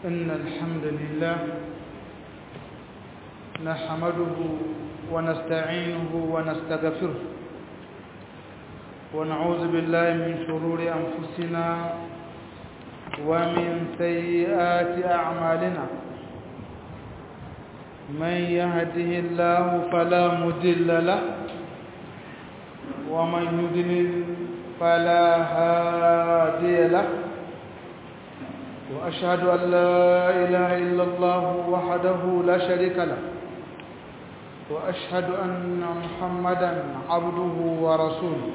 إن الحمد لله نحمده ونستعينه ونستغفره ونعوذ بالله من شرور أنفسنا ومن سيئات أعمالنا من يهده الله فلا مضل له ومن يضلل فلا هادي له وأشهد أن لا إله إلا الله وحده لا شريك له وأشهد أن محمدا عبده ورسوله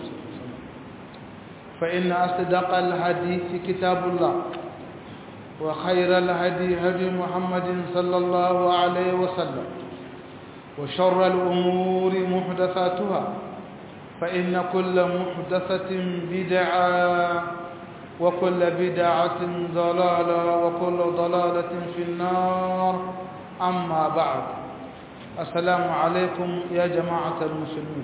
فإن أصدق الحديث كتاب الله وخير الهدي هدي محمد صلى الله عليه وسلم وشر الأمور محدثاتها فإن كل محدثة بدعة وكل بدعة ضلالة وكل ضلالة في النار أما بعد السلام عليكم يا جماعة المسلمين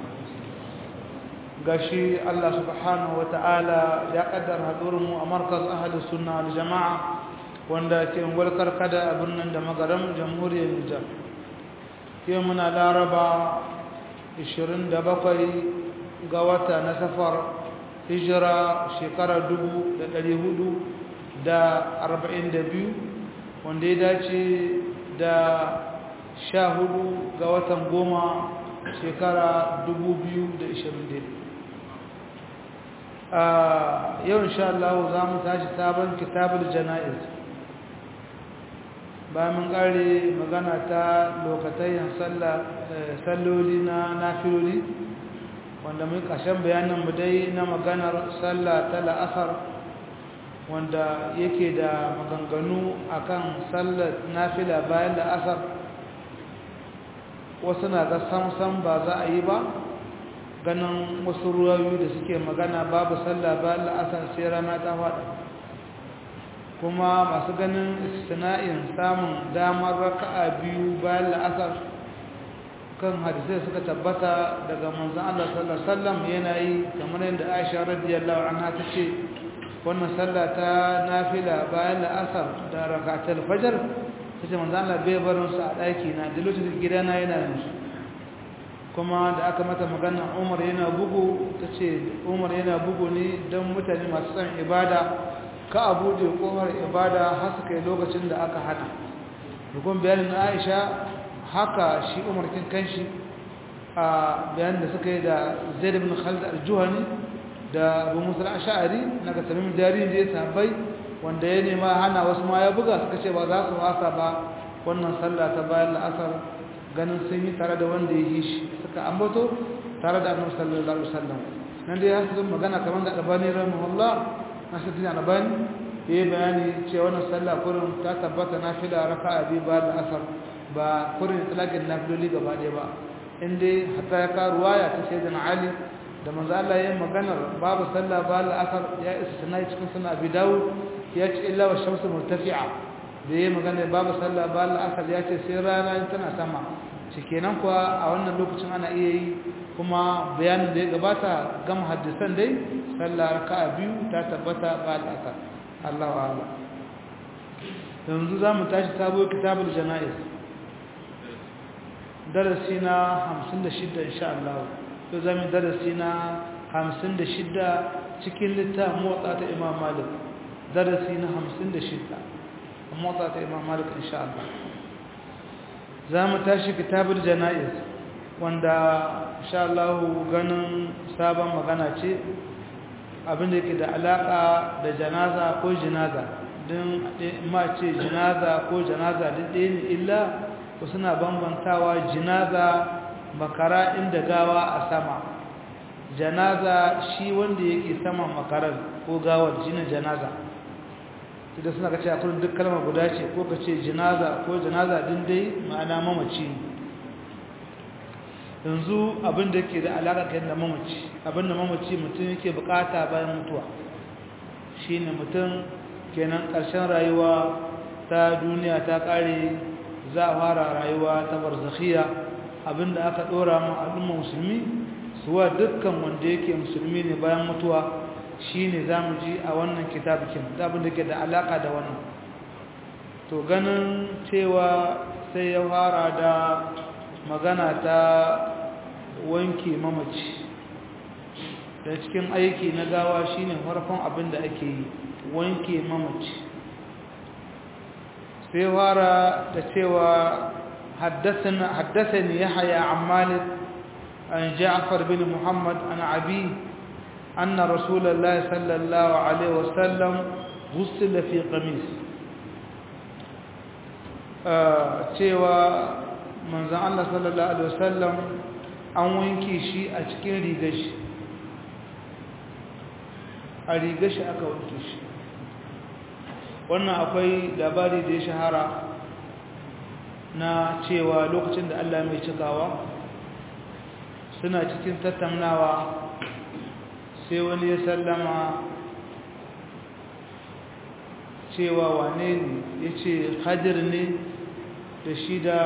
gashi Allah subhanahu ta'ala ya kaddara hadurinmu a markaz ahalus sunna wal jama'a wanda ke walkar kada a birnin da magaram jamhuriyar Nijar yau muna laraba 27 ga wata na safar hijira shekara 442 wanda ya dace da 14 ga watan goma shekara 2020 yau insha Allah za mu tashi sabon kitabul jana'iz bayan mun kare magana ta lokatayen salloli na nafiloli wanda mun kashen bayanin mu dai na maganar sallah ta la'asar wanda yake da maganganu akan sallar nafila bayan la'asar wasu na ga samsam ba za a yi ba ganin wasu ruwayoyi da suke magana babu sallah bayan la'asar sai rana ta faɗa kuma masu ganin istina'in samun damar raka'a biyu bayan la'asar kan hadisai suka tabbata daga manzon Allah sallallahu alaihi wasallam yana yi kamar yadda Aisha radiyallahu anha ta ce wannan sallah ta nafila bayan la'asar da rak'atul fajr tace manzon Allah bai barin su a daki na da lokacin gidana yana yin su kuma da aka mata magana Umar yana bugu tace Umar yana bugu ne dan mutane masu son ibada ka abu da kofar ibada har su kai lokacin da aka hada dukkan bayanin Aisha haka shi Umar kin kanshi a bayanin da suka yi da Zaid ibn Khalid al-Juhani da Abu Musa al-Ash'ari naga tamim jari da ya sabai wanda ya nema hana wasu ma ya buga suka ce ba za su wasa ba wannan sallah ta bayan la'asar ganin sun yi tare da wanda ya yi shi suka ambato tare da annabi sallallahu alaihi wasallam nan dai har sun magana kamar da Albani rahimahullah Nasiruddin Albani ya yi bayani cewa wannan sallah kurin ta tabbata nafila raka'a biyu bayan la'asar ba kurin talakin nafiloli gaba ɗaya ba in dai hatta ya kawo ruwaya ta sayyidina Ali da manzo Allah ya yi maganar babu sallah bayan la'asar ya isa sanai cikin sunan Abi Dawud ya ce illa wa shamsu murtafi'a da ya magana babu sallah ba al'asar ya ce sai rana tana sama shikenan kuwa a wannan lokacin ana iya yi kuma bayanin da ya gabata gama haddisan dai sallah raka'a biyu ta tabbata ba al'asar Allahu a'lam yanzu za mu tashi sabo kitabul jana'iz darasi na 56 insha Allah to za mu darasi na 56 cikin littafin motsa ta Imam Malik darasi na 56 motsa ta imam malik insha Allah za mu tashi kitabul jana'iz wanda insha Allah ganin sabon magana ce abinda yake da alaka da janaza ko jinaza don ma ce jinaza ko janaza duk ɗaya ne illa ko suna bambantawa jinaza makara inda gawa a sama janaza shi wanda yake saman makarar ko gawar jinin janaza da suna ka ce a kullum duk kalmar guda ce ko ka ce jinaza ko janaza din dai ma'ana mamaci yanzu abin da ke da alaƙa kai da mamaci abin da mamaci mutum yake bukata bayan mutuwa shine mutum kenan ƙarshen rayuwa ta duniya ta ƙare za a fara rayuwa ta barzakhiya abin da aka ɗora mu al'umma musulmi suwa dukkan wanda yake musulmi ne bayan mutuwa shi ne za mu ji a wannan kitabikin abin da ke da alaƙa da wannan to ganin cewa sai ya fara da magana ta wanke mamaci da cikin aiki na gawa shine farkon abin da ake yi wanke mamaci sai fara da cewa حدثني يحيى عن مالك عن جعفر بن محمد عن عبي أن رسول الله صلى الله عليه وسلم غسل في قميص cewa manzan Allah sallallahu Alaihi wasallam an wanke shi a cikin rigashi a rigashi aka wanke shi wannan akwai labari da ya shahara na cewa lokacin da Allah mai cikawa suna cikin tattaunawa sai wani ya sallama cewa wane ne ya ce hadir ne da shi da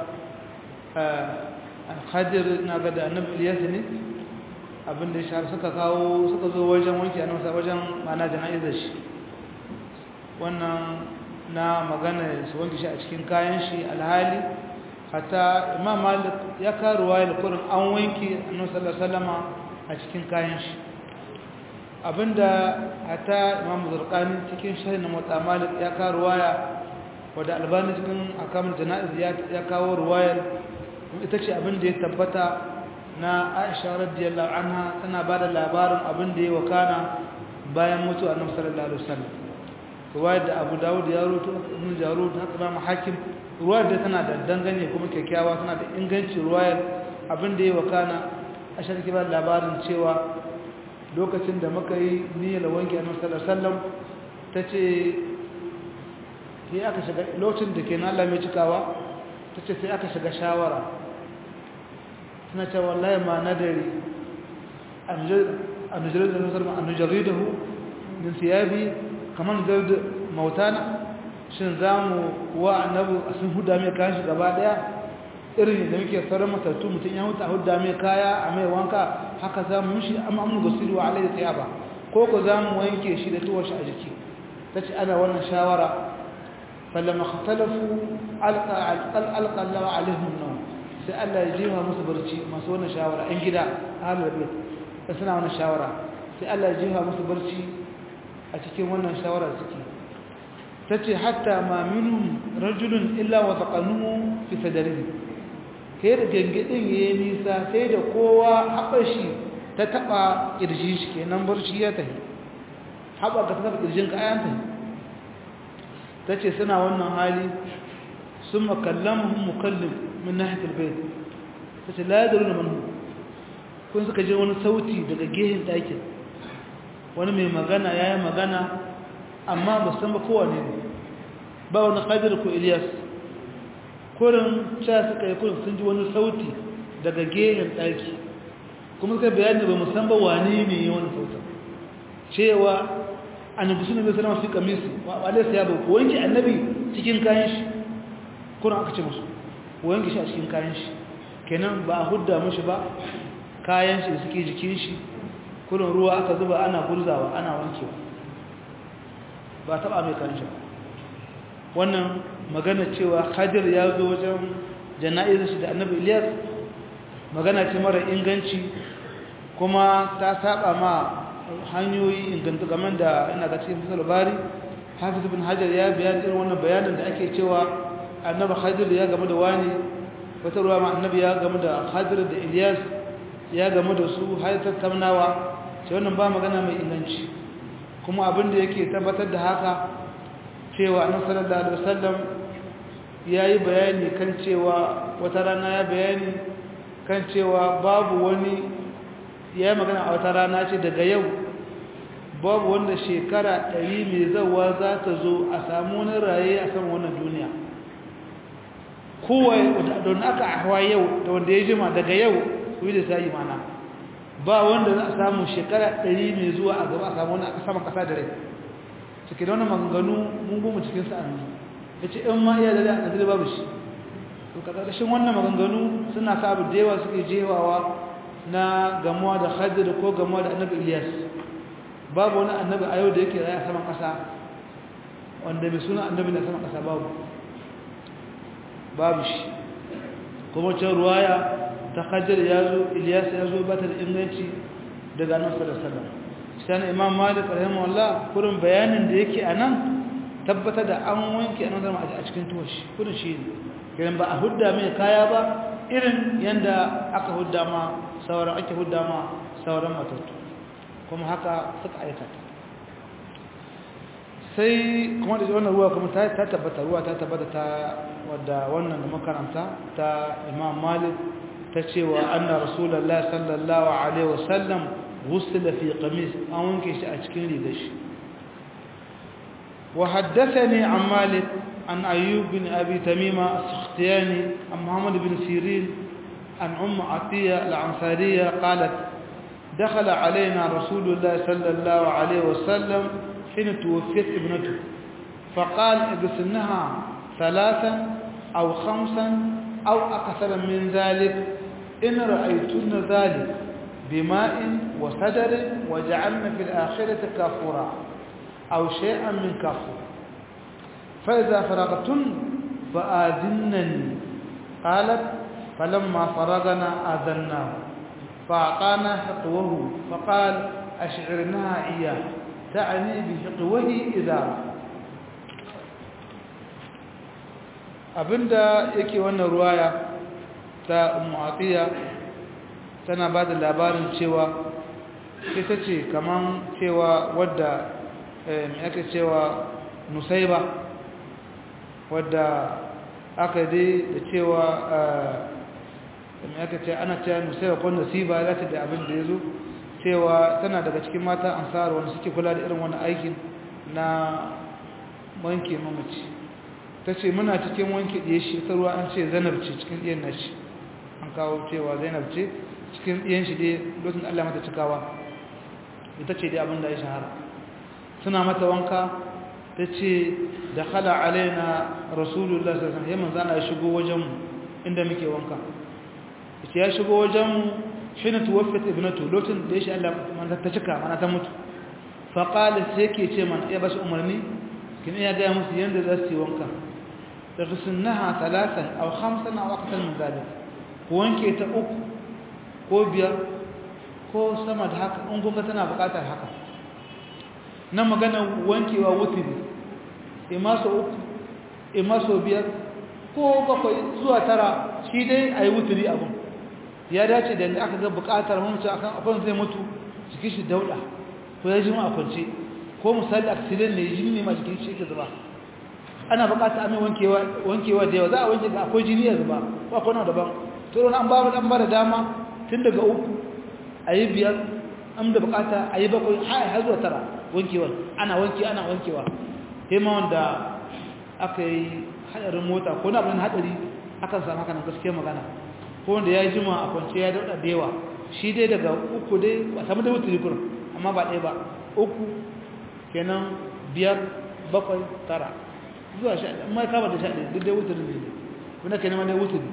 hadir na ga da annabi iliyas ne abinda ya shahar suka kawo suka zo wajen wanke a nasa wajen mana jana'izar shi wannan na magana su wanke shi a cikin kayan shi alhali hatta imam malik ya karuwa ya kurin an wanke annabi sallallahu alaihi a cikin kayan shi abinda hatta imam zurqani cikin sharhi na motsa malik ya karuwa ya wadda albani cikin akamul jana'iz ya kawo ruwayar ita ce abinda ya tabbata na aisha radiyallahu anha tana ba da labarin abinda ya wakana bayan mutu annabi sallallahu alaihi wasallam ruwayar da abu dawud ya rutu ibn jarud haka imam hakim ruwayar da tana da dangane kuma kyakkyawa tana da inganci ruwayar abinda ya wakana aisha take ba labarin cewa lokacin da muka yi niyyar wanke annabi sallallahu alaihi wasallam tace sai aka shiga lokacin da ke na Allah mai cikawa tace sai aka shiga shawara tana cewa wallahi ma nadari an nujarid da nusar an nujaridahu min siyabi kamar nujarid mautana shin zamu wa annabi sun huda mai kayan shi gaba daya irin da muke sauran matattu mutum ya huta huda mai kaya a mai wanka haka za mu shi amma amu gasiru wa alayhi tiyaba ko ko za mu wanke shi da tuwar shi a jiki ta ce ana wannan shawara فلما اختلفوا ألقى ألقى الله عليهم النوم sai Allah ya jiwa musu barci masu wannan shawara ɗan gida ahlul bait da suna wannan shawara sai Allah ya jiwa musu barci a cikin wannan shawara suke tace hatta ma minhum rajulun illa wa taqanuhu fi sadrihi kai da gangedin yayi nisa sai da kowa haɓar shi ta taba kirjin shi kenan barci ya tafi haɓar ka ta taba kirjin ka ayan tafi ta ce suna wannan hali sun makallamuhun mukallim min nahitar bai ta ce layadaru na manu kun suka je wani sauti daga gehen ɗakin wani mai magana ya yi magana amma ba san ba kowane ne ba wani ƙadir ko iliyas kurin ca suka yi kurin sun ji wani sauti daga gehen ɗaki kuma suka bayani ba musamman ba wane ne yi wani sautin cewa annabi sunan bai sallama fi kamisi wa alaysa ya ba wanki annabi cikin kayan shi kuna aka ce musu wanki shi a cikin kayan shi kenan ba a hudda mushi ba kayan shi suke jikin shi kullun ruwa aka zuba ana gurzawa ana wankewa ba taba mai kayan shi wannan magana cewa Khadir ya zo wajen jana'izar shi da annabi Ilyas magana ce mara inganci kuma ta saba ma hanyoyi inganta game da ina ga cikin fasal bari hafiz ibn hajar ya bayan irin wannan bayanin da ake cewa annabi khadir ya game da wani wata ruwa ma annabi ya game da khadir da ilyas ya game da su har tattaunawa ce wannan ba magana mai inganci kuma abin da yake tabbatar da haka cewa annabi sallallahu alaihi wasallam yayi bayani kan cewa wata rana ya bayani kan cewa babu wani ya yi magana a wata rana ce daga yau babu wanda shekara ɗari mai zauwa za ta zo a samu wani raye a saman wannan duniya kowai don aka hawa yau da wanda ya jima daga yau kuyi da sa mana ba wanda za a samu shekara ɗari mai zuwa a gaba a samu wani saman ƙasa da rai cikin wani maganganu mun goma cikin sa'annu ya ce in ma iya da a ƙasar babu shi to ƙarƙashin wannan maganganu suna sa abu da yawa suke jewawa na gamuwa da hajjar ko gamuwa da annabi Ilyas babu wani annabi a yau da yake raya saman ƙasa wanda mai suna annabi na sama ƙasa babu babu shi kuma can ruwaya ta hajjar ya zo iliyas ya zo ba ta da inganci daga nan sallallahu alaihi imam malik rahimahullah kurin bayanin da yake a nan tabbatar da an wanke a nan a cikin tuwashi kurin shi ne kiran ba a hudda mai kaya ba irin yadda aka hudda ma sauran ake hudda ma sauran matattu kuma haka suka aikata sai kuma da wannan ruwa kuma ta tabbata ruwa ta tabbata ta wadda wannan da makaranta ta imam malik ta cewa anna rasulullah sallallahu alaihi wasallam ghusila fi qamis an wanke shi a cikin rigar shi wa haddathani an malik an ayyub bin abi tamima as-sakhtiyani an muhammad bin sirin an umm atiya al-ansariya qalat دخل علينا رسول الله صلى الله عليه وسلم حين توفيت ابنته فقال اغسلنها ثلاثا أو خمسا أو أكثر من ذلك إن رأيتن ذلك بماء وسدر وجعلنا في الآخرة كافورا أو شيئا من كافور فإذا فرغتن فآذنني قالت فلما فرغنا آذناه فأعطانا حقوه فقال أشعرناها إياه تعني بحقوه إذا abinda yake wannan ruwaya ta mu'atiya tana ba da labarin cewa ita ce kaman cewa wadda mai aka cewa nusaiba wadda aka dai da cewa mai aka ce ana cewa nusaiba ko nasiba za ta da abin da ya zo cewa tana daga cikin mata ansar wanda suke kula da irin wani aikin na wanke mamaci ta ce muna cikin wanke ɗaya shi ta ruwa an ce zainab ce cikin ɗiyan na shi an kawo cewa zainab ce cikin ɗiyan shi dai lokacin da allah mata cikawa ita ce dai abin da ya shahara suna mata wanka ta ce da khala alaina rasulullah sassan ya manzana ya shigo wajenmu inda muke wanka ce ya shigo wajenmu shi na tuwafet ibnatu lokacin da ya shi allah ta cika mana ta mutu faƙalis sai ke ce mana ya ba shi umarni kin iya gaya musu yadda za su yi wanka اغسلنها ثلاثا أو خمسا أو أكثر من ذلك wanke ta uku ko biyar ko sama da haka in kunga tana bukatar haka na magana wankewa wutiri ima so uku ima so biyar ko bakwai zuwa tara shi dai a yi wutiri abin ya dace da aka ga bukatar mamacin akan akwai zai mutu jikin shi dauda ko ya jima a kwance ko misali accident ne jini ne ma jikin shi ke zuba ana bukata a mai wankewa da yawa za a wanke ga akwai jini ya zuba ko akwai na daban to an ba an ba da dama tun daga uku a yi biyar an da bukata a yi bakwai har zuwa tara wankewa ana wanke ana wankewa sai ma wanda aka yi hadarin mota ko na abin hadari akan samu haka nan gaskiya magana ko wanda ya yi jima a kwance ya dauda da yawa shi dai daga uku dai ba samu da wuturi kurin amma ba ɗaya ba uku kenan biyar bakwai tara zuwa sha amma kama da sha ɗaya duk dai wuturi ne kuna ke neman dai wuturi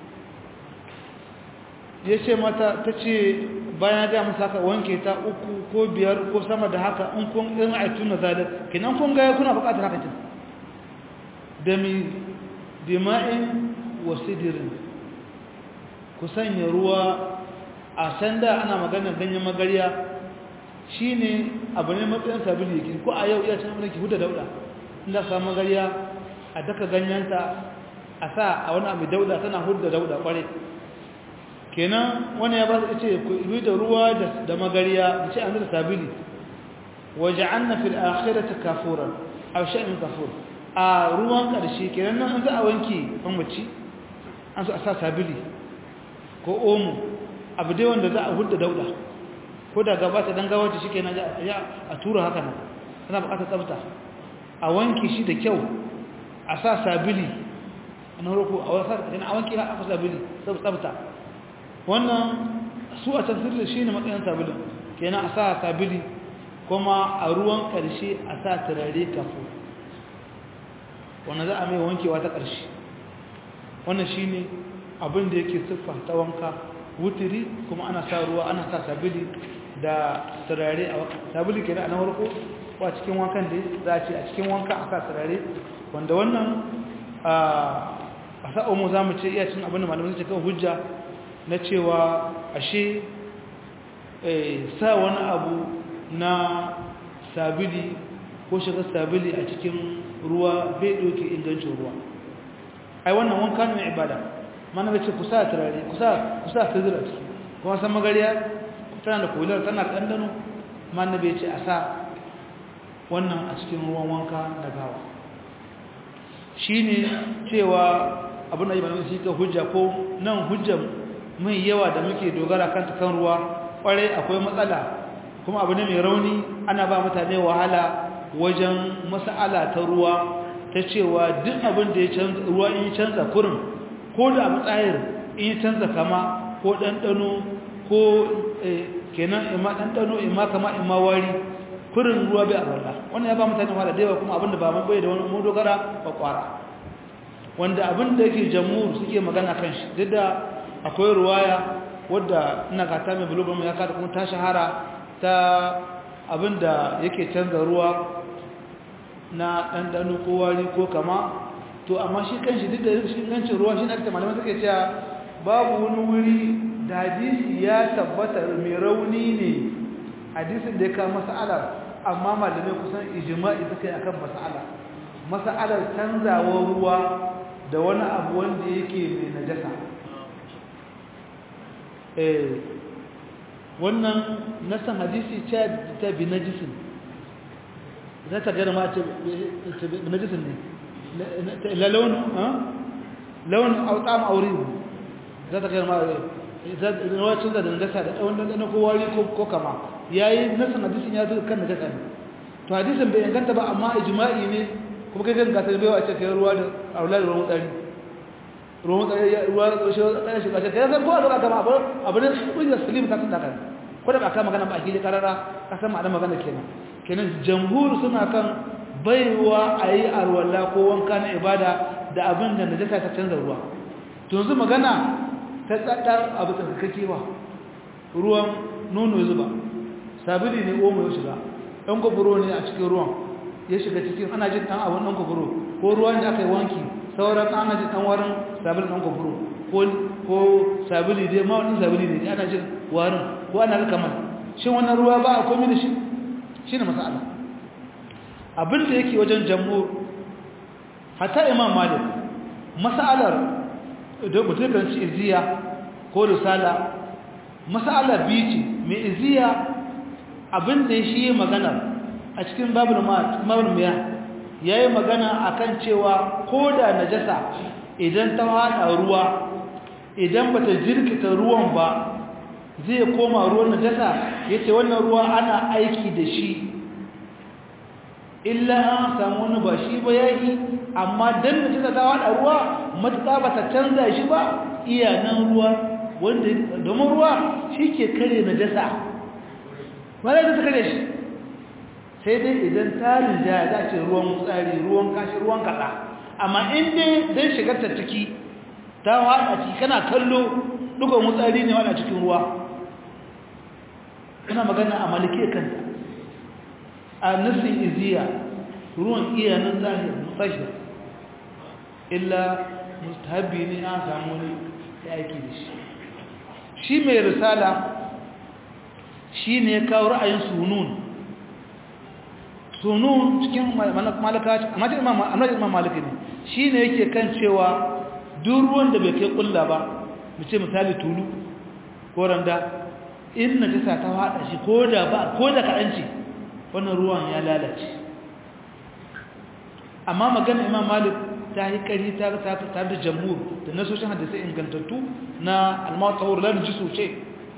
ya ce mata ta ce bayan ga musu haka wanke ta uku ko biyar ko sama da haka in kun in aitu na zalar kinan kun ga kuna buƙatar haka kin da mi dima'in wa sidirin ku sanya ruwa a sanda ana maganar ganyen magariya shine abu ne matsayin sabili yake ko a yau iya can mulki huda dauda inda ka magariya a daka ganyenta a sa a wani abu dauda tana huda dauda kware kenan wani ya ba su ce ku yi da ruwa da magariya da ce an da sabili waje an na fil akhirata kafuran a sha'in kafur a ruwan ƙarshe kenan nan an za a wanke an mace an so a sa sabili ko omo abu dai wanda za a hudda dauda ko da gaba ta dan gawace shi kenan ya a tura haka nan ana buƙatar tsafta a wanke shi da kyau a sa sabili na roko a wasa a wanke a sabili tsafta wannan su a tafsirin shi ne matsayin sabulin kenan a sa sabili kuma a ruwan ƙarshe a sa turare kafo wannan za a mai wankewa ta ƙarshe wannan shi ne abin da yake siffa ta wanka wutiri kuma ana sa ruwa ana sa sabili da turare a sabili kenan a na farko ko a cikin wankan da za a ce a cikin wanka a sa turare wanda wannan a sa'omu za mu ce iya cin abin da malamai suke kan hujja na cewa ashe sa wani abu na sabili ko shiga sabili a cikin ruwa bai ɗauke ingancin ruwa ai wannan wanka ne ibada mana bai ce ku sa turare ku sa fizira ciki kuma san magariya tana da kolar tana da ɗanɗano mana bai ce a sa wannan a cikin ruwan wanka na gawa shi ne cewa abin da yi malamai shi ka hujja ko nan hujjar mai yawa da muke dogara kan kan ruwa kwarai akwai matsala kuma abu ne mai rauni ana ba mutane wahala wajen mas'ala ta ruwa ta cewa duk abin da ya canza ruwa in ya canza kurin ko da abu tsayir in ya canza kama ko ɗanɗano ko kenan ima ɗanɗano ima kama ima wari kurin ruwa bai arwala wannan ya ba mutane wahala da yawa kuma abin da ba mun bai da wani mu dogara ba kwara wanda abin da yake jamhur suke magana kan shi duk da akwai ruwaya wadda ina gata mai bulobar ya kada kuma ta shahara ta abinda yake canza ruwa na ɗanɗano ko wari ko kama to amma shi kan shi duk da shi gancin ruwa shi na ta malamai suke cewa babu wani wuri da hadisi ya tabbata mai rauni ne hadisin da ya kawo mas'alar amma malamai kusan ijima'i suka yi akan mas'ala mas'alar canzawar ruwa da wani abu wanda yake mai najasa wannan nasan hadisi ta bi najisin za ta gana ma ce bi najisin ne la launin launin autam aure za ta gana ma rawacin da najasa da ɗan ɗan ko wari ko kama ya yi nasan hadisin ya zo kan najasa ne to hadisin bai inganta ba amma ijma'i ne kuma kai kan gasar baiwa ce kai ruwa da aula da ruwan tsari ruwan ruwa shi ɗaya shi ƙashe kai san ko a gaba kama abu abu ne ƙungiyar salim ta sun dakar ko da ba ka magana ba a gili karara ka san ma'ana magana kenan kenan jamhur suna kan baiwa a yi arwala ko wanka na ibada da abin da najasa ta canza ruwa to yanzu magana ta tsadar abu tsarkakewa ruwan nono zuba sabili ne omo ya shiga ɗan kwaburo ne a cikin ruwan ya shiga cikin ana jin ɗan abin ɗan kwaburo ko ruwan da aka yi wanki sauran ana jin ɗan warin sabili ɗan kwaburo ko sabili dai ma wani sabili ne ana jin warin ko ana rika man shin wannan ruwa ba a komi da shi shi ne masala abin da yake wajen jamhur hatta imam malik masalar da mutum kan ci iziya ko risala masala biyu ce mai iziya abin da shi yi magana a cikin babul miya ya yi magana a kan cewa ko da najasa idan ta haɗa ruwa idan ba ta jirkita ruwan ba zai koma ruwan najasa ya ce wannan ruwa ana aiki da shi illa an samu wani ba shi ba yayi amma dan najasa ta haɗa ruwa matuƙa ba ta canza shi ba iya nan ruwa wanda domin ruwa shi ke kare najasa ba zai ta kare shi sai dai idan tarin ja za ce ruwan tsari ruwan kashi ruwan kaɗa amma in dai don shigar ta ciki ta haɗa ciki kana kallo ɗugon wutsari ne wada cikin ruwa kuna magana a malike kanta a nufin iziya ruwan iya nan zahir mutashir illa mustahabi ne an samu ne ya aiki da shi shi mai risala shi ne ya kawo ra'ayin sunun sunun cikin malaka amma cikin imam maliki ne shi ne yake kan cewa duk ruwan da bai kai kulla ba mu ce misali tulu ko randa in na jisa ta haɗa shi ko da ba ko da kaɗanci wannan ruwan ya lalace amma magana imam malik ta yi ƙari ta ta da jamhur da nasoshin hadisai ingantattu na almawatawar lalun ji sosai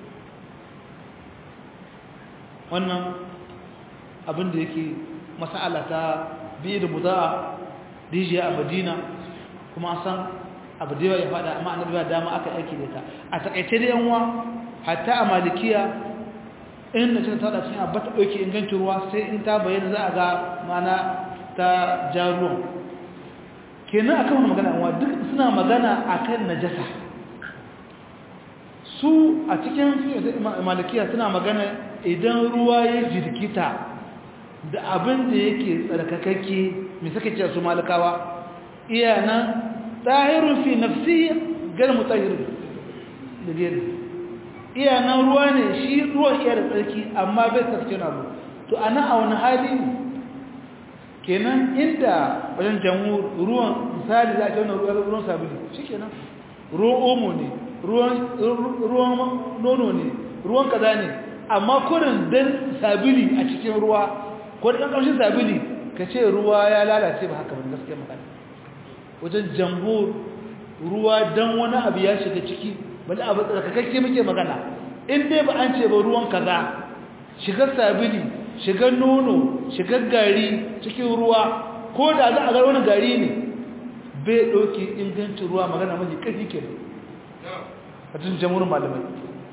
wannan abin da yake masala ta biyu da buza'a rijiya a madina kuma san abu da ya faɗa amma annabi ba dama aka aiki da ta a takaice da yanwa hatta a malikiya in da ta da cikin abba ta ɗauke ingancin ruwa sai in ta bayyana za a ga mana ta ja ruwan kenan akan wani magana yanwa duk suna magana akan najasa su a cikin malikiya suna magana idan ruwa ya jirkita da abin da yake tsarkakakke mai suka ce su malakawa iya nan tahirun fi nafsi gar mutahirun da gari iya nan ruwa ne shi ruwan iya da tsarki amma bai tsarki na abu to a nan a wani hali kenan inda wajen jamhur ruwan misali za a ce wani ruwan sabili shi kenan ruwan omo ne ruwan nono ne ruwan kaza ne amma kurin dan sabili a cikin ruwa ko dan kamshin sabili ka ce ruwa ya lalace ba haka ba gaskiya magana wajen jamhur ruwa dan wani abu ya shiga ciki wani abu tsarkakakke muke magana in dai ba an ce ba ruwan kaza shigar sabili shigar nono shigar gari cikin ruwa ko da za a ga wani gari ne bai ɗauki ingancin ruwa magana mai ƙarfi ke a cikin jamurin malamai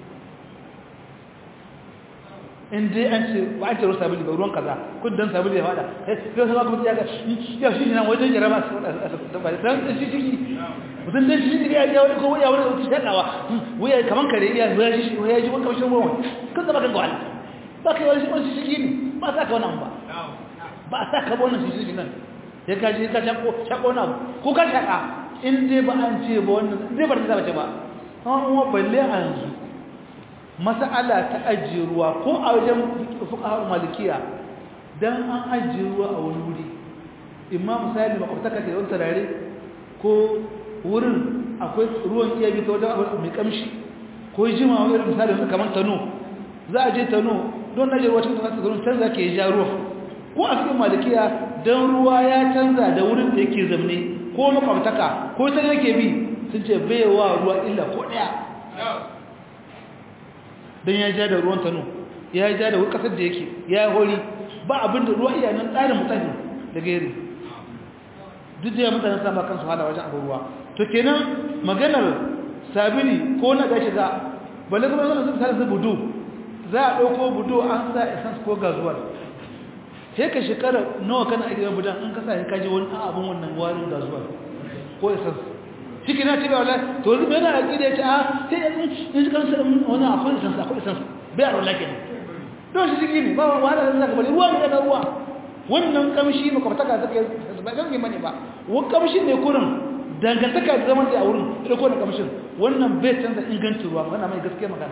in dai an ce ba an ce ruwan sabili ba ruwan kaza kun dan sabili ya fada sai sama kuma ya ga ya shi nan wajen jira ba su da dan shi ciki mutum dan shi ciki ya ya wani ko ya wani shakawa wuya kaman kare ya ya shi ya ji wani kamshin ruwan kan zama kan gwal ba kai wani shi ciki ne ba sa ka wannan ba ba sa ka wannan shi ciki nan ya ka ji ka shako shako na ko ka shaka in dai ba an ce ba wannan dai ba ta ce ba an uwa balle a yanzu mas'ala ta ajiye ruwa ko a wajen fuqaha malikiya dan an ajiye ruwa a wani wuri imma misali makwabtaka da yawan tarare ko wurin akwai ruwan iya bi ta wajen abu mai kamshi ko jima wani irin misali kamar tano za a je tano don ajiye ruwa cikin tano tano canza ke ja ruwa ko a cikin malikiya don ruwa ya canza da wurin da yake zamne ko makwabtaka ko ta yake bi sun ce baiwa ruwa illa ko daya don ya ja da ruwan tano ya ja da kasar da yake ya hori ba abin da ruwa iya nan tsarin mutane da gari duk da ya mutane sama kansu hada wajen abin ruwa to kenan maganar sabili ko na gashi za balle kuma zama sun tare budu za a ɗauko budu an sa essence ko gazuwar sai ka shekara nawa kana a gidan budan an kasa ya kaji wani abin wannan warin gazuwar ko essence ciki na ce ba wala to yanzu bai na aƙida ya ce a sai ya shi kansa wani akwai essence akwai essence bai a rola kenan don shi ciki ne ba wahala da zaka bari ruwa ne daga ruwa wannan kamshi makwabtaka suka yi ba gangi mane ba wani kamshin ne kurin dangantaka da zaman da a wurin ita ko da kamshin wannan bai canza ingancin ruwa magana mai gaskiya magana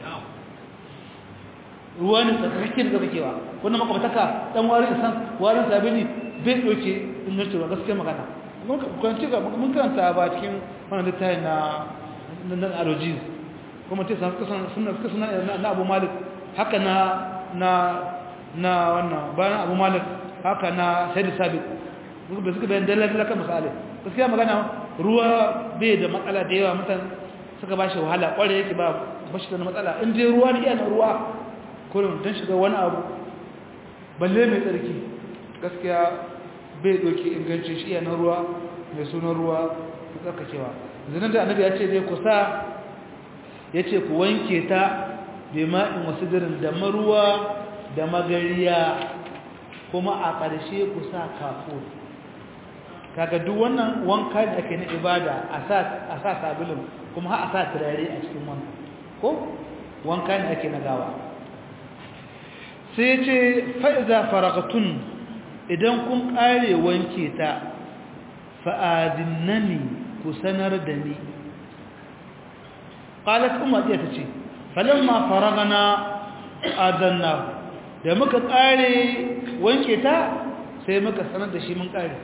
ruwa ne tsakakke da tsakakewa wannan makwabtaka dan warin san warin sabili bai doke ingancin ruwa gaskiya magana mun kwanci ga mun karanta ba cikin wannan littafin na nan alogies kuma ce san kusan sunna kusan na Abu Malik haka na na na wannan bayan Abu Malik haka na Sayyid Sabiq duk da suka bayan dalilin kan misali gaskiya magana ruwa bai da matsala da yawa mutan suka bashi wahala kware yake ba bashi da matsala in dai ruwa ne yana ruwa kullum dan shiga wani abu balle mai tsarki gaskiya bai doki ingancin shi yana ruwa mai sunan ruwa tsarkakewa zinan da annabi ya ce dai ku sa ya ce ku wanke ta bima'in wasu dirin da maruwa da magariya kuma a ƙarshe ku sa kafur kaga duk wannan wanka da ake na ibada a sa sabulun kuma ha a sa turare a cikin wanka ko wanka da ake na gawa sai ce fa'iza faragatun idan kun ƙare wanke ta fa'adinnani ku sanar da ni ƙalat umar iya ta ce falamma faragana adanna da muka ƙare wanke ta sai muka sanar da shi mun ƙare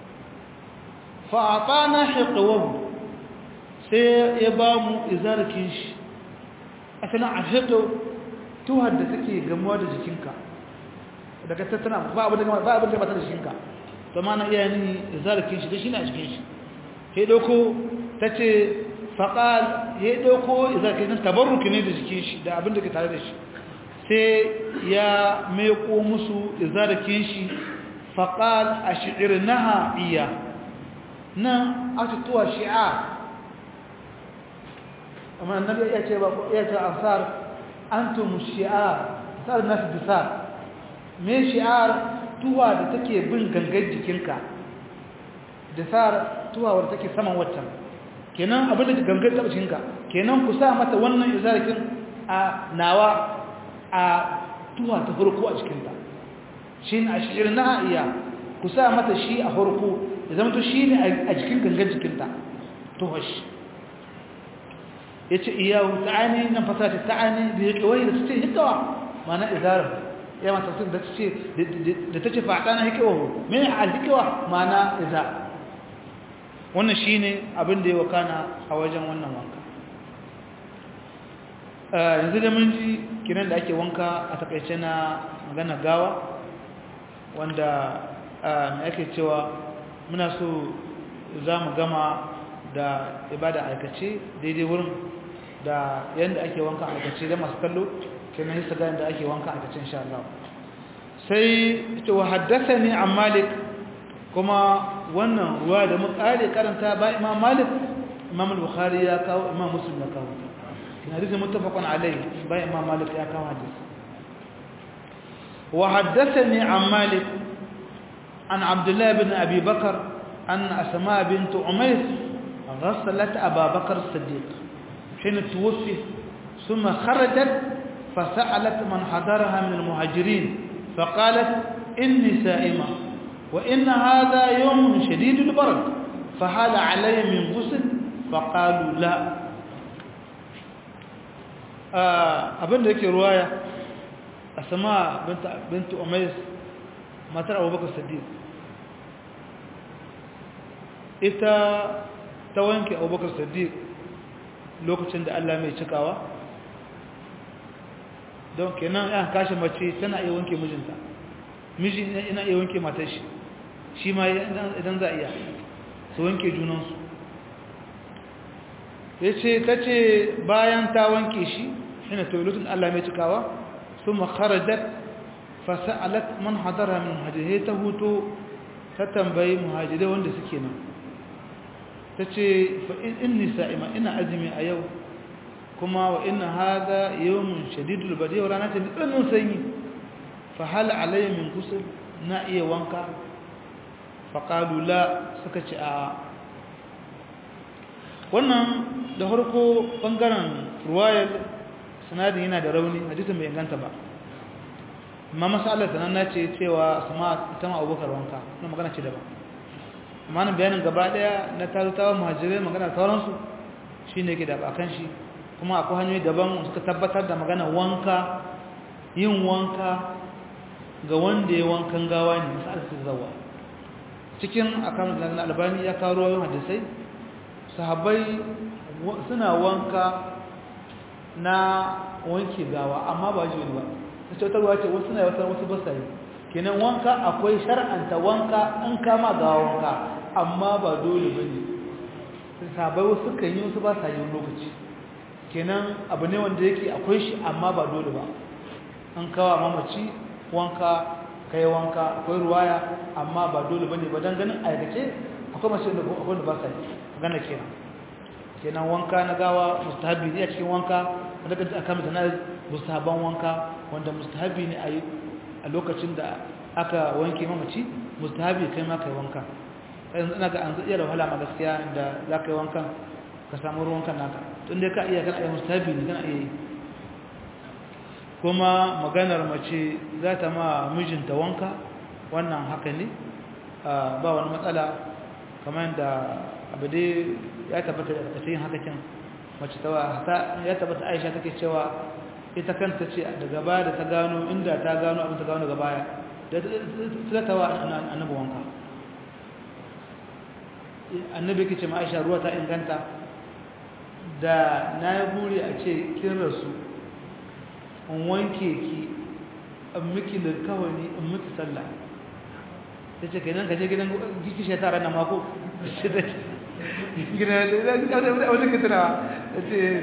fa'atana hiqawahu sai ya ba mu izarkin shi asalin a hiqo tuhar da take gamuwa da jikinka daga tattana ba abin da ba abin da ba ta da jikinka to ma na iya ni izarkin shi da shi na jikin shi sai dauko tace faqal ya dauko izarkin tabarruki ne da jikin shi da abin da ke tare da shi sai ya meko musu izarkin shi faqal ash'irnaha iya nan aka tuwa shi'a amma annabi ya ce ba ya ce ansar antum shi'ar sar nas bisar me shi'ar tuwa da take bin gangar jikinka da sar tuwa wadda take saman waccan kenan abin da gangar ta jikinka kenan ku sa mata wannan izarikin a nawa a tuwa ta farko a cikinta shi ne a shi'ir na iya ku sa mata shi a harko da zama to shi ne a jikin gangan jikinta tuhash ya ce iyawu ta'ani nan fasata ta'ani da ya kawai da su ce hikawa mana izarar ya mata sun da ce da ta ce faɗa na hikawa mai a hikawa mana izar wannan shi ne abin da ya wakana a wajen wannan wanka yanzu da mun ji kiran da ake wanka a takaice na magana gawa wanda mai ake cewa muna so za mu gama da ibada aikace daidai wurin da yadda ake wanka aikace da masu kallo kenan hisa ga yadda ake wanka aikace insha Allah sai ita wa haddasa ne an malik kuma wannan ruwa da mu kare karanta ba imam malik imam al-bukhari ya kawo imam muslim ya kawo hadisi muttafaqun alayhi ba imam malik ya kawo hadisi wa haddathani an malik an abdullah ibn abi bakr an asma bint umays غسلت أبا بكر الصديق حين توفي ثم خرجت فسألت من حضرها من المهاجرين فقالت إني سائمة وإن هذا يوم شديد البرد فهل علي من غسل فقالوا لا abin da yake ruwaya a sama bintu umais matar abubakar sadiq ita ta wanke abubakar sadiq lokacin da allah mai cikawa don kenan yan kashe mace tana iya wanke mijinta miji ina iya wanke matar shi shi ma idan za a iya su wanke junansu ya ce ta ce bayan ta wanke shi shine tawilutun Allah mai cikawa sun makarajar fasa'alat man hadara min hajjihai ta hutu ta tambayi muhajirai wanda suke nan ta ce fa'in nisa'ima ina azumi a yau kuma wa ina haza yawon shadidul bari yau rana ta tsanin sanyi fa hal alayya min gusul na iya wanka faƙalu la suka ce a wannan da harko ɓangaren ruwayar sanadin yana da rauni hadisun bai inganta ba amma masalar ta nan na ce cewa sama ita ma abubakar wanka na magana ce daban amma nan bayanin gaba daya na tarutawa muhajirai magana sauransu shi ne ke da bakan shi kuma akwai hanyoyi daban suka tabbatar da magana wanka yin wanka ga wanda ya wankan gawa ne masu alfin zawa cikin akan na albani ya kawo ruwayoyin hadisai sahabbai suna wanka na wanke gawa amma ba shi ba ta cutarwa ce wasu na yawata wasu ba yi kenan wanka akwai shar'anta wanka in kama gawa wanka amma ba dole ba ne sahabbai wasu kan yi wasu ba sa yi lokaci kenan abu ne wanda yake akwai shi amma ba dole ba an kawo mamaci wanka kai wanka akwai ruwaya amma ba dole bane ba dan ganin aikace akwai mace da akwai da ba sa gana kenan kenan wanka na gawa mustahabi ne a cikin wanka wanda kaje aka mata na mustahaban wanka wanda mustahabi ne a a lokacin da aka wanke mamaci mustahabi kai ma kai wanka yanzu ina ga an iya da wahala ma gaskiya inda za ka yi wankan ka samu ruwan kan naka tun dai ka iya kana iya mustahabi ne kana iya yi kuma maganar mace za ta ma mijinta wanka wannan haka ne ba wani matsala kamar da abu dai ya tabbata da yin haka kin mace ta ya tabbata aisha take cewa ita kanta ce daga baya da ta gano inda ta gano abin ta gano daga baya da ta ta wa annabi wanka annabi ke ce ma aisha ruwa ta inganta da na yi buri a ce kin rasu in wanke ki in miki lirkawani in miki sallah ta ce kenan ka je gidan giki shekara na mako shi da gidan da wata ka tunawa ta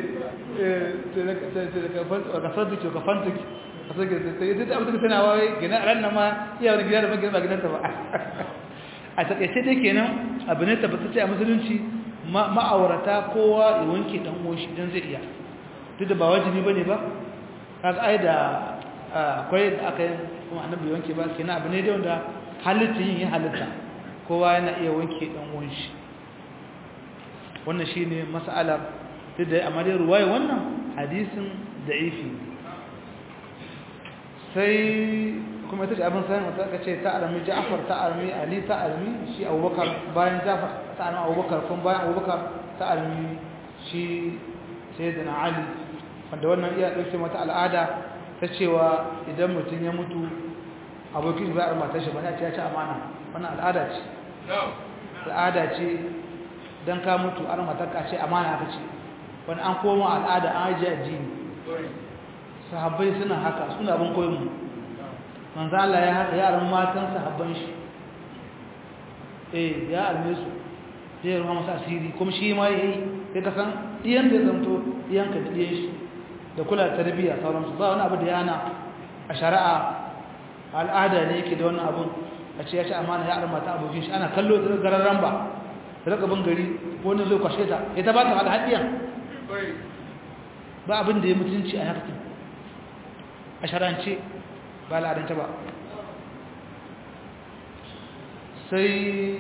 ce ka fantuki ka fantuki a soke ta yi ta abuta tunawa wai gina a ranar ma iya wani gida da magina ba gidanta ba a takaice dai kenan abu ne tabbatacce a musulunci ma'aurata kowa ya wanke dan uwan shi don zai iya duk da ba wajibi bane ba kaga ai da akwai da aka yi kuma annabi wanke ba kenan abu ne da wanda halitta yin yin halitta kowa yana iya wanke dan uwan shi wannan shine mas'alar duk da amma dai ruwaya wannan hadisin da'ifi sai kuma ita ce abin sanin wata ka ce ta armi ja'afar ta armi ali ta armi shi abubakar bayan ja'afar ta armi abubakar kuma bayan abubakar ta armi shi sai da na ali wanda wannan iya ɗauke mata al'ada ta cewa idan mutum ya mutu abokin ba a matar shi ba ya ce ya ci amana wannan al'ada ce al'ada ce don ka mutu an matar ka ce amana ka ce wani an koma al'ada an ajiye addini sahabbai suna haka suna abin koyon mu manzo Allah ya haka yaran matan sahabban shi eh ya alme su zai ruwa masa asiri kuma shi ma yayi sai ka san iyan da zanto iyan ka diye shi da kula da tarbiyya sauransu ba wani abu da yana a shari'a al'ada ne yake da wannan abun a ce ya ci amana ya arma ta abokin shi ana kallo da gararran ba da raka bin gari wani zai kwashe ta ya ta ba ta alhadiyan ba abin da ya mutunci a haka a sharance ba al'adance ba sai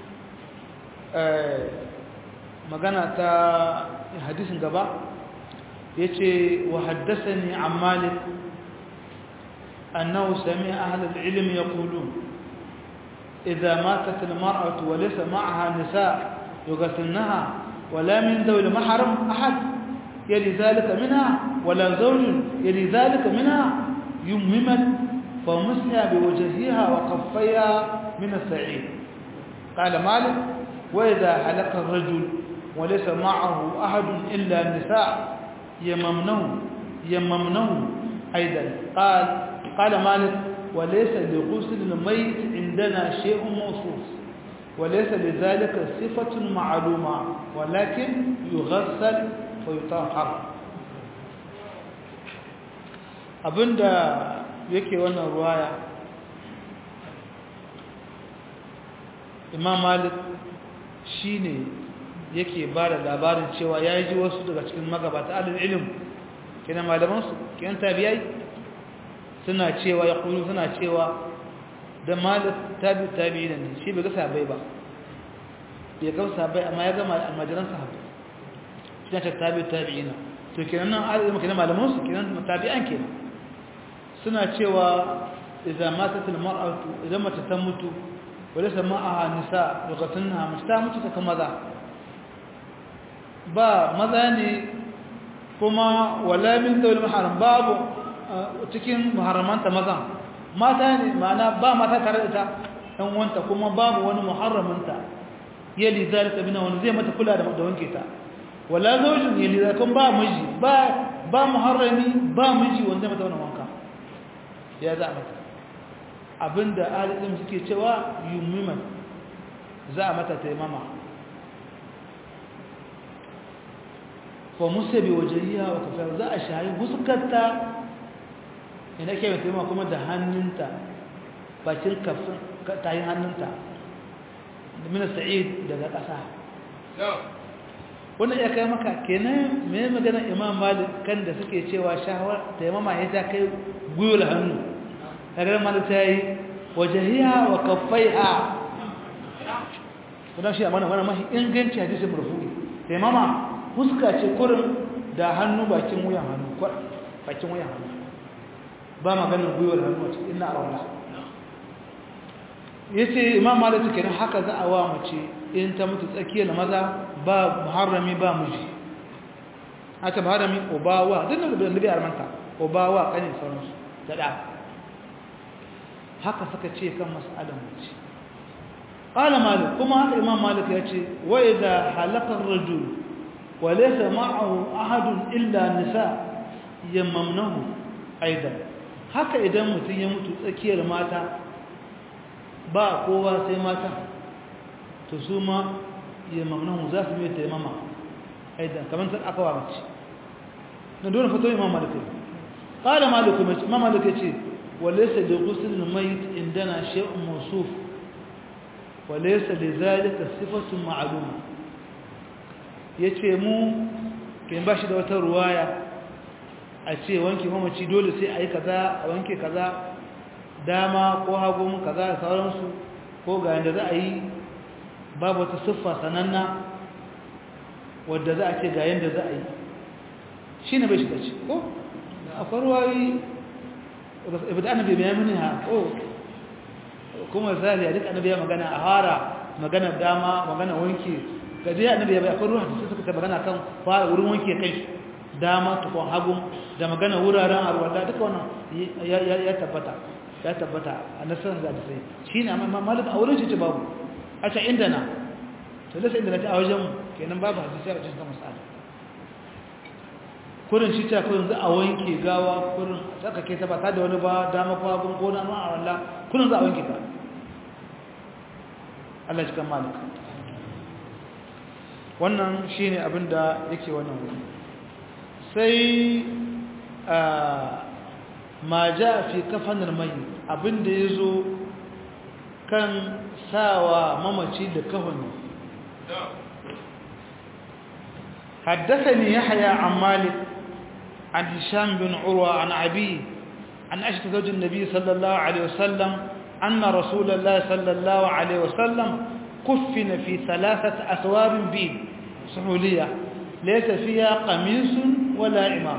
magana ta hadisin gaba ya ce wa haddasa ni an malik annahu sami ahalar ilimi ya kulu إذا ماتت المرأة وليس معها نساء يغسلنها ولا من ذوي المحرم أحد يلي ذلك منها ولا زوج يلي ذلك منها يممت فمسها بوجهها وقفيها من السعيد قال مالك وإذا حلق الرجل وليس معه أحد إلا النساء يممنه يممنه أيضا قال قال مالك وليس لغسل الميت عندنا شيء موصوف وليس لذلك صفة معلومة ولكن يغسل ويطهر abinda yake wannan ruwaya imam malik shine yake ba da labarin cewa ya ji wasu daga cikin magabata alil ilim kina malamansu kiyan tabiyai suna cewa ya kuru suna cewa da malik tabi tabi ne shi bai ga sabai ba bai ga sabai amma ya gama almajiran sahabbai shi ne tabi tabi ina to kenan nan alilmi kenan malamansu kenan tabi'an kenan suna cewa idan matat almar'atu idan mace ta mutu wala sama'aha nisa lugatunha mace ta mutu ta kuma maza ba maza ne kuma wala min dawil maharam babu cikin muharramanta maza mata ne ma'ana ba mata tare da ta dan wanta kuma babu wani muharramanta yali zalika bina wani zai mata kula da wanke ta wala zawjin yali zalika ba miji ba ba muharrami ba miji wanda mata wannan wanka ya za mata abinda alilim suke cewa yumiman za a mata taimama fa musa bi wajhiha wa kafar za a shayi huskarta ina ke taimama kuma da hannunta bakin kafin tayin hannunta da mina sa'id daga ƙasa wannan ya kai maka kenan me magana imam malik kan da suke cewa shahawar taimama ya ta kai gwiwar hannu kagar malik ta yi wajahiya wa kaffaiha kuma shi amana wani mahi inganci hadisin murfu'i taimama fuska ce kurin da hannu bakin wuyan hannu bakin wuyan hannu ba maganin gwiwar hannu a cikin ina a ya ce imam malik kenan haka za a wa mace in ta mutu tsakiyar maza ba muharrami ba miji a ta muharrami obawa duk da nabi armanta obawa kanin sauransu da da haka suka ce kan mas'alar mace qala malik kuma haka imam malik ya ce wa idha halaka ar-rajul wa laysa ma'ahu ahadun illa nisa yamamnahu aidan haka idan mutum ya mutu tsakiyar mata ba kowa sai mata to su ma yamamnahu za su mai taimama aidan kamar ta aka wa mace na dole fito imam malik qala malik imam malik ya ce وليس لغسل الميت عندنا شيء موصوف وليس لذلك صفة معلومة yace mu kin bashi da wata ruwaya a ce wanke mamaci dole sai ayi kaza a wanke kaza dama ko hagu kaza da sauransu ko ga yanda za a yi babu wata siffa sananna wadda za a ce ga yanda za a yi shine bai shiga ci ko akwai ruwayi ibada annabi bai mini ha oh kuma zali duk annabi ya magana a hara magana dama magana wanke gaje annabi ya bai akwai ruwan da suka ta magana kan fara wurin wanke kai dama tukun hagu da magana wuraren arwalla duka wannan ya tabbata ya tabbata a nasarar da sai shine amma malik a wurin shi ce babu a ce inda na to da sai inda na ta a wajen kenan babu hadisi a cikin masala kurin shi ta kurin za a wanke gawa kurin saka ke ta ba ta da wani ba dama ko hagun ko na ma a wallah kurin za a wanke ta Allah shi kan malik wannan shine abin da yake wannan wuri sai ma ja fi kafanar mai abin da ya zo kan sawa mamaci da kafani حدثني يحيى عن مالك عن هشام بن عروة عن أبيه عن أشهد زوج النبي صلى الله عليه وسلم أن رسول الله صلى الله عليه وسلم كفن في ثلاثة أثواب بيض سحولية ليس فيها قميص ولا إمام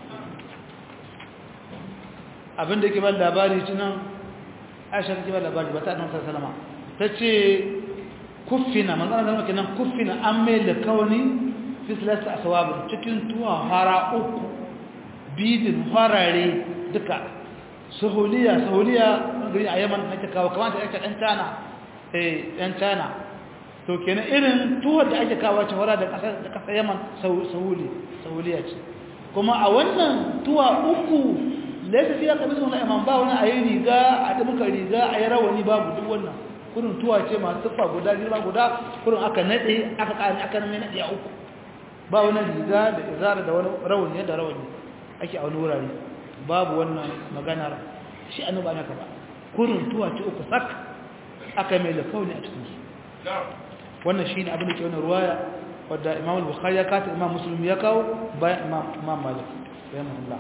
abin da ke ba labari tunan aisha ke ba labari ba ta annabi sallallahu alaihi ta ce kuffina manzana zama kenan kuffina an mai da kawani fi salasa aswab cikin tuwa hara uku bidin harare duka suhuliya suhuliya gari a yaman ake kawo kamar da ake dan tana eh dan tana to kenan irin tuwa da ake kawo ta hara da kasar da kasar yaman suhuli suhuliya ce kuma a wannan tuwa uku laifin fiye kamar suna imam ba wani a yi riga a ɗamuka riga a yi rawani babu duk wannan kurin tuwa ce masu tuffa guda girma guda kurin aka naɗe aka ƙari aka name naɗe a uku ba wani riga da izara da wani rawani da rawani ake a wani wurare babu wannan maganar shi an ba naka ba kurin tuwa ce uku sak aka mai lafauni a cikinsu wannan shi ne abin da ke wani ruwaya wadda imam al-bukhari ya kata imam muslim ya kawo bayan imam malik bayan Allah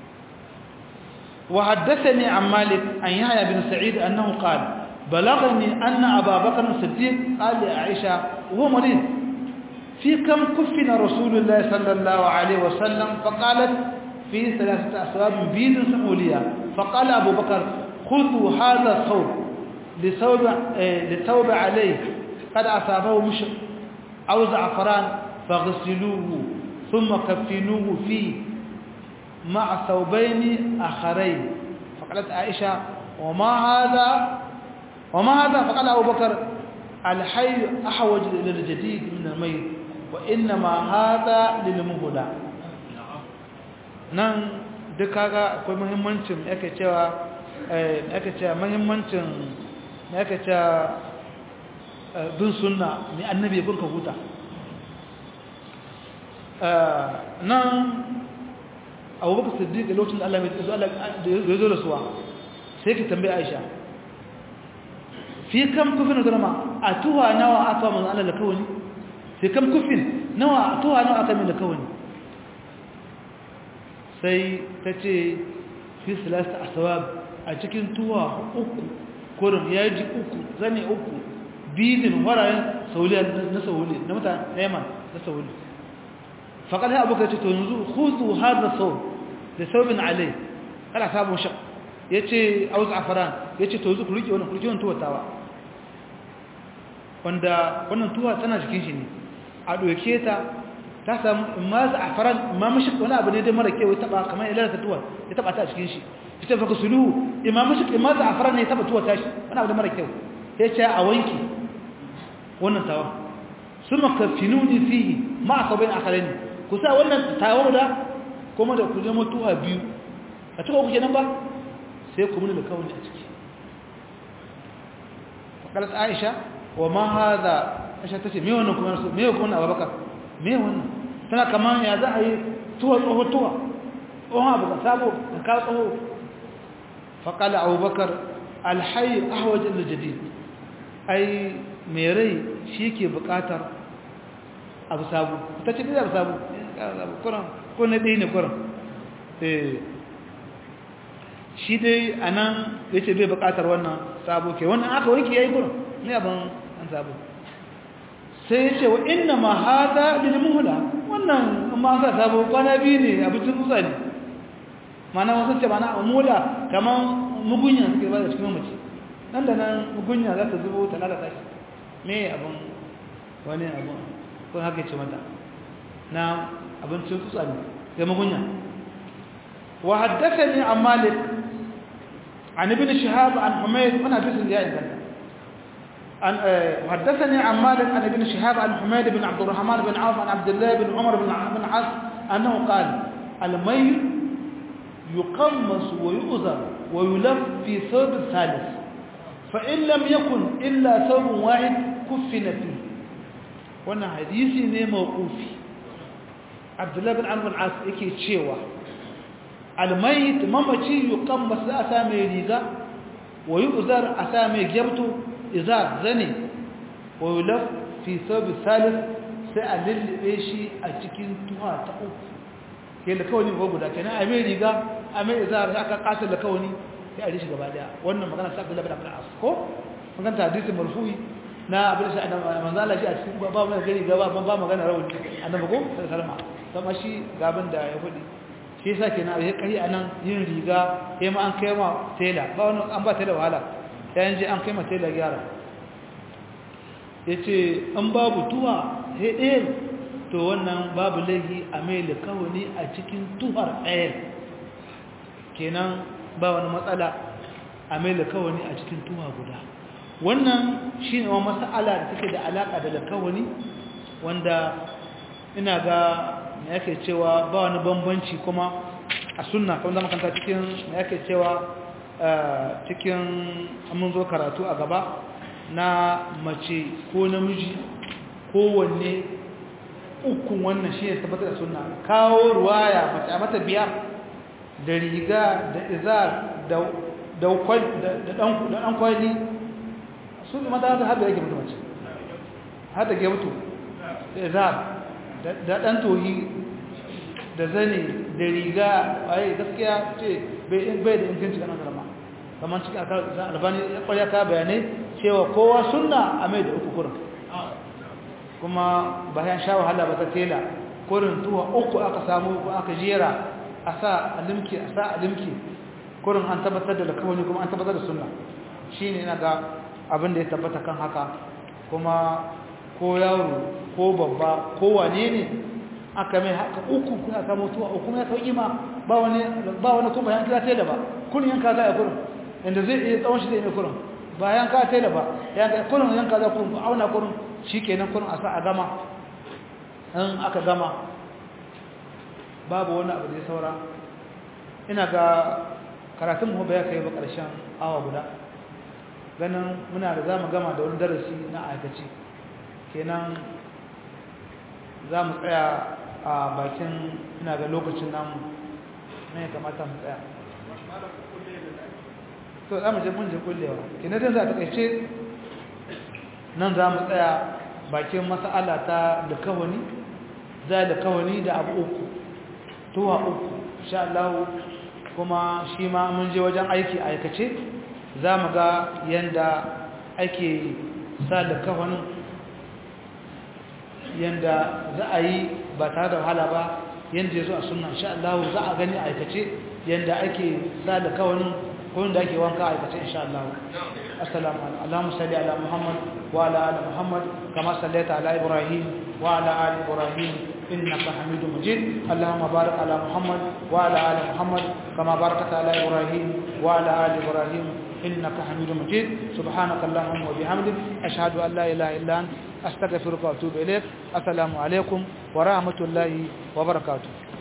وحدثني عن مالك عن يحيى بن سعيد أنه قال بلغني أن أبا بكر الصديق قال لعائشة وهو مريض في كم كفن رسول الله صلى الله عليه وسلم فقالت في ثلاثة أسباب بيض سمولية فقال أبو بكر خذوا هذا الثوب لثوب, لثوب عليه قد أصابه مشق أو زعفران فاغسلوه ثم كفنوه فيه مع ثوبين آخرين فقالت عائشة وما هذا وما هذا فقال أبو بكر الحي أحوج إلى الجديد من الميت وإنما هذا للمهدى nan duk kaga akwai muhimmancin yake cewa yake cewa muhimmancin yake cewa bin sunna ne annabi kun ka huta nan abubakar siddiq da lokacin da Allah mai tsazo da zo da suwa sai ki tambaye Aisha fi kam kufin zama a tuwa nawa aka manzo Allah da kawani fi kam kufin nawa tuwa nawa aka min da kawani sai tace fi salasta aswab a cikin tuwa uku kurin yaji uku zane uku bidin warayen sauliya na sauli na mutane na yaman na sauli faƙar ya abokan ce to yanzu huzu har da sau da saubin alai ana samun shak ya ce a wasu afaran ya ce to yanzu ku rike wani kurki wani tuwatawa wanda wannan tuwa tana jikin shi ne a ɗauke ta ta samu ma za a faran ma mashi wani abu ne dai mara kewa taɓa kamar ya lalata tuwa ya taɓa ta a cikin shi ya ce faka sulu imam mashi ma za a faran ne ya taɓa tuwa ta shi wani abu da mara kyau ya ce a wanki wannan tawa sun makafinuni fihi ma a sabayin akarai ne ku sa wannan tawar da kuma da ku zama tuwa biyu a cikin kuke nan ba sai ku muni da kawai a ciki faƙalar aisha wa ma haza aisha ta ce me wannan kuma su me kuma abubakar me wannan tana kamar ya za a yi tuwa tsoho tuwa tsohon abu ka sabo da ka tsoho faƙalar abubakar alhayi ahwajin da jadid ai mai rai shi ke buƙatar abu sabu ta ce ɗaya abu sabu kuran ko na ɗaya ne kuran shi dai a nan ya ce bai buƙatar wannan sabo ke wannan aka wanke ya yi kuran ne abin an sabo sai ya ce wa inna ma hada lil muhla wannan ma sa sabo kwana biyu ne abincin tsutsa ne mana wasu ce mana mula kamar mugunya suke ba da cikin mamaci nan da nan mugunya za ta zubo ta lalata shi me abin wani abin ko haka ce mata na abincin tsutsa ne ga mugunya wa haddathani an malik an ibn shihab an humayd wana bisin da ya inganta an haddathani an malik an ibn shihab an humayd bin abd الرحمن bin auf an abdullah bin umar bin bin as annahu qala al-mayyit yuqammas wa yu'zar wa yulaf fi thawb thalith fa in lam yakun illa thawb wahid kuffina fihi wannan hadisi ne mawqufi abdullahi bin amr as yake cewa almayit mamaci yuqammas asa mai riga wa yu'zar asa mai gyabto izar zane wa yulaf fi thawb thalith sai a lullube shi a cikin tuha ta uku ke da kawani ko guda kenan a mai riga a mai izar aka kasar da kawani sai a rishi gaba daya wannan magana sa abdullahi bin amr as ko magana hadisi marfu'i na abin da manzo Allah shi a cikin ba mu gari gaba ban ba magana rawani annabi ko sallama kuma shi gaban da ya fudi shi yasa kenan ai kai anan yin riga sai ma an kai ma tela ba wani an ba tela wahala sai an je an kai ma tela gyara yace an babu tuwa sai ɗaya to wannan babu laihi a mai kawani a cikin tuhar ɗaya kenan ba wani matsala a mai kawani a cikin tuwa guda wannan shi ne wani matsala da take da alaƙa da lakawani wanda ina ga na yake cewa ba wani bambanci kuma a sunna kuma zama kanta cikin na yake cewa cikin mun zo karatu a gaba na mace ko namiji kowanne ukun wannan shi ne tabbatar da sunna kawo ruwaya mace a mata biyar da riga da izar da ɗan kwali su ne mata da haɗa yake mutu mace haɗa ke mutu da za da ɗan tohi da zane da riga waye gaskiya ce bai da inganci ga nan zama kamar cikin albani ya ƙwarya ka bayanai cewa kowa sunna a mai da uku kurin kuma bayan sha wahala ba ta tela kurin tuwa uku aka samu ko aka jera a sa alimki a sa alimki kurin an tabbatar da lakawani kuma an tabbatar da sunna shi ne na ga abin da ya tabbata kan haka kuma ko yaro ko babba ko wane ne aka mai haka uku kuna samu tuwa uku ya sauki ma ba wani ba wani kuma yan kira tela ba kun yanka za a kurin inda zai iya tsawon shi zai mai kurin ba yanka tela ba yanka kurin yanka za kurin auna kurin shi kenan kurin a sa a gama in aka gama babu wani abu da ya saura ina ga karatun mu ba ya kai ba ƙarshen awa guda ganin muna da za mu gama da wani darasi na aikaci kenan za mu tsaya a bakin ina ga lokacin namu na ya kamata mu tsaya to za mu je mun je kullewa kenan zai za ta kaice nan za mu tsaya bakin mas'ala ta da kawani za da kawani da abu uku tuwa uku insha Allah kuma shi ma mun je wajen aiki aikace za mu ga yanda ake sa da kawanin yanda za a yi ba tare da wahala ba yanda ya zo a sunna insha Allah za a gani aikace yanda ake sa da kawanin ko da ake wanka aikace insha Allah assalamu alaikum Allahumma salli ala Muhammad wa ala ali Muhammad kama sallaita ala Ibrahim wa ala ali Ibrahim إنك حميد مجيد اللهم بارك على محمد وعلى آل محمد كما باركت على إبراهيم وعلى آل إبراهيم إنك حميد مجيد سبحانك اللهم وبحمدك أشهد أن لا إله إلا أنت أستغفرك وأتوب إليك السلام عليكم ورحمة الله وبركاته